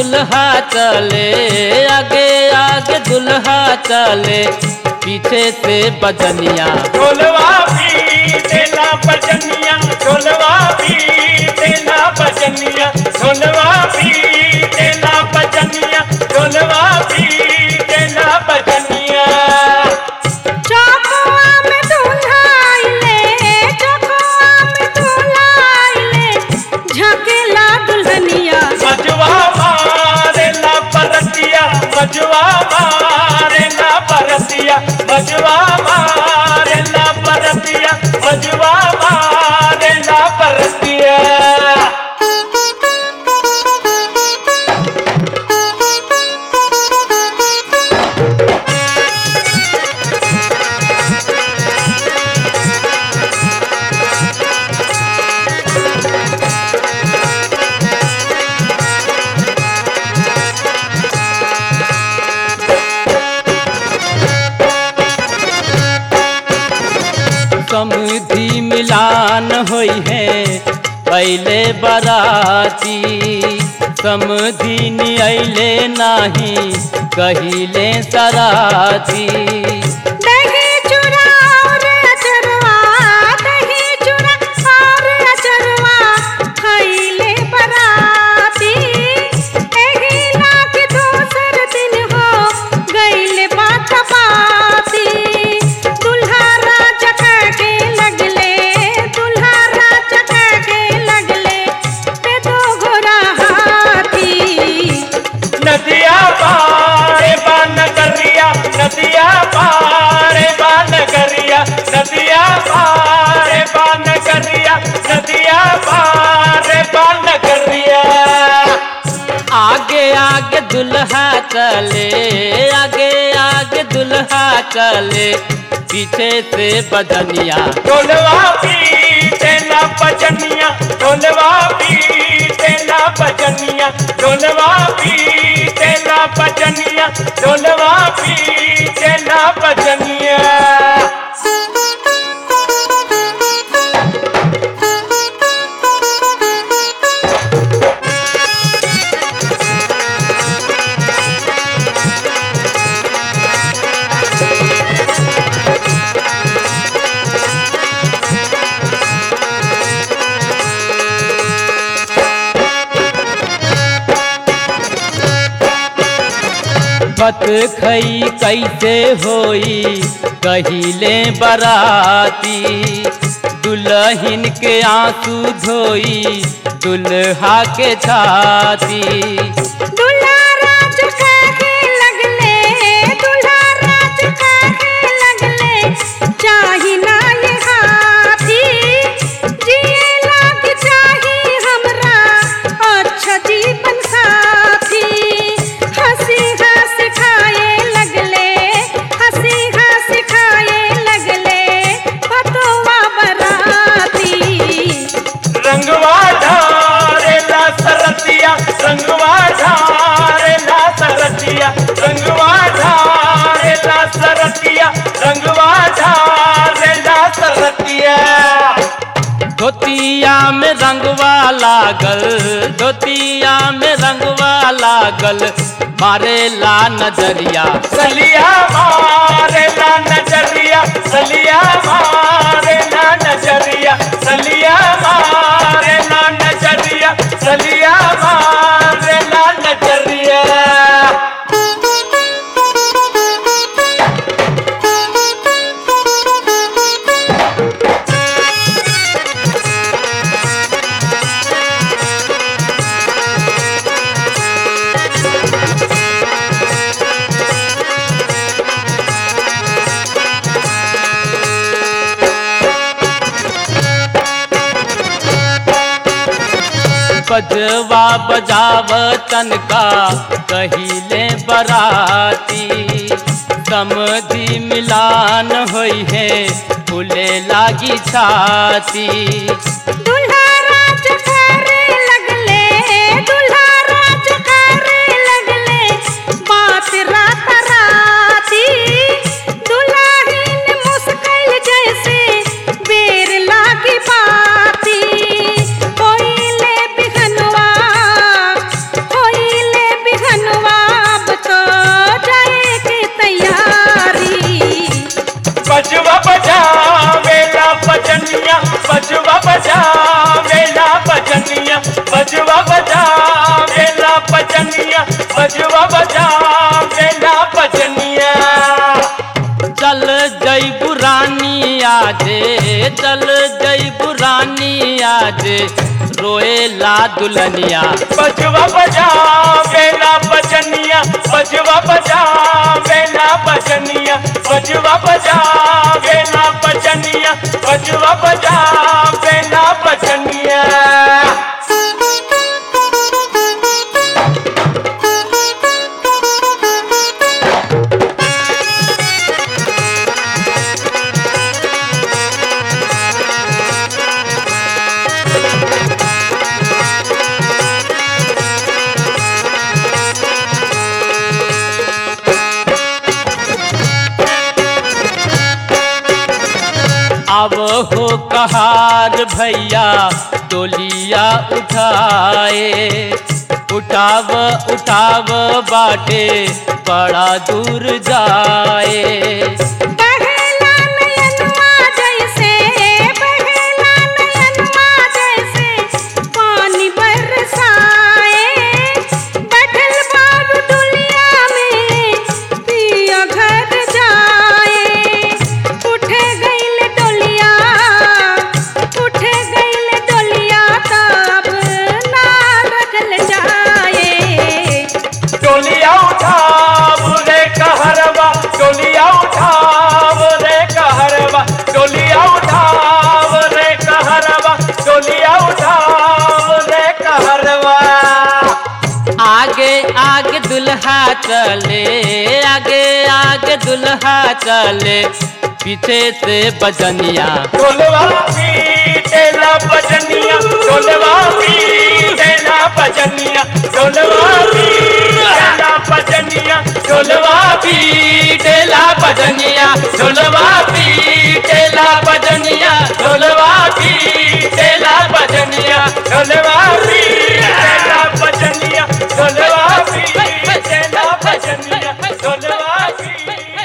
दुल्हा चले आगे आगे दुल्हा चले पीछे से बजनिया ढोलवा भी देना बजनिया ढोलवा भी देना बजनिया ढोलवा भी देना बजनिया ढोलवा भी देना बजनिया चौकुआ में दूल्हा आइले चौकुआ में दूल्हा आइले झकेला दुल्हनिया मजवा मारे ना परतिया मजवा मारे ना परतिया मजवा मारे ना परतिया मजवा मारे ना परतिया समधि मिलान होई है पहले बराती समधि नियले नाही कहिले सराती दही चूड़ा और अचरवा दही चूड़ा और अचरवा खइले बराती एही लाख दोसर दिन हो गइले बात बाती दुल्हा राजा के लगले दुल्हा राजा के लगले पे दो घोड़ा हाथी नदिया पारे बान करिया नदिया पारे बान करिया नदिया पारे बान करिया नदिया पारे बान करिया आगे आगे दुल्हा चले आगे आगे दुल्हा चले पीछे से बजनिया ढोलवा भी देना बजनिया ढोलवा भी देना बजनिया ढोलवा भी देना बजनिया ढोलवा भी देना बजनिया बत खई कैसे होई कहिले बराती दुल्हन के आंसू धोई दुल्हा के छाती दुल्हा राज काहे लगले दुल्हा राज काहे लगले चाही ना ये हाथी जिए लाग चाही हमरा अच्छा जीवन साथी हंसी हंस खाए लगले हंसी हंस खाए लगले पतोवा बराती रंगवा ढारे ला सरतिया रंगवा ढारे ला सरतिया रंगवा ढारे ला सरतिया रंगवा ढारे ला सरतिया धोतिया में रंगवा लागल धोतिया में रंगवा लागल मारे ला नजरिया सलिया मारे ला नजरिया सलिया मारे ला नजरिया सलिया मारे ला नजरिया सलिया मारे ला नजरिया बजवा बजाव तनका कहिले बराती समधि मिलान होई है फूले लागी छाती दुल्हा राज करे लगले दुल्हा राज करे लगले बात रात राती दुल्हाहीन मुस्किल जैसे बेर लागी बाती होइले बिहनवा होइले बाजे चल जई पुरानी आज रोएला दुल्हनिया बजवा बजा बेला बजनिया बजवा बजा बेला बजनिया बजवा बजा बेला बजनिया बजवा बजा बेला बजनिया अब हो कहार भैया डोलिया उठाए उठाव उठाव बाटे बड़ा दूर जाए बहेला नयनवा जैसे बहेला नयनवा जैसे पानी बरसाए बैठल बाबू दुनिया में पिया घर जाए उठ गईल डोलिया उठ गईल डोलिया तब ना रखल जाए टोलिया उठाव रे कहरवा टोलिया उठाव रे कहरवा टोलिया उठाव रे कहरवा टोलिया उठाव रे कहरवा आगे आगे दुल्हा चले आगे आगे दुल्हा चले पीछे से बजनिया ढोलवा पीटेला बजनिया ढोलवा पीटेला बजनिया ढोलवा पीटेला बजनिया ढोलवा पीटेला बजनिया ढोलवा पीटेला बजनिया ढोलवा पीटेला बजनिया ढोलवा पीटेला बजनिया ढोलवा पीटेला बजनिया ढोलवा पीटेला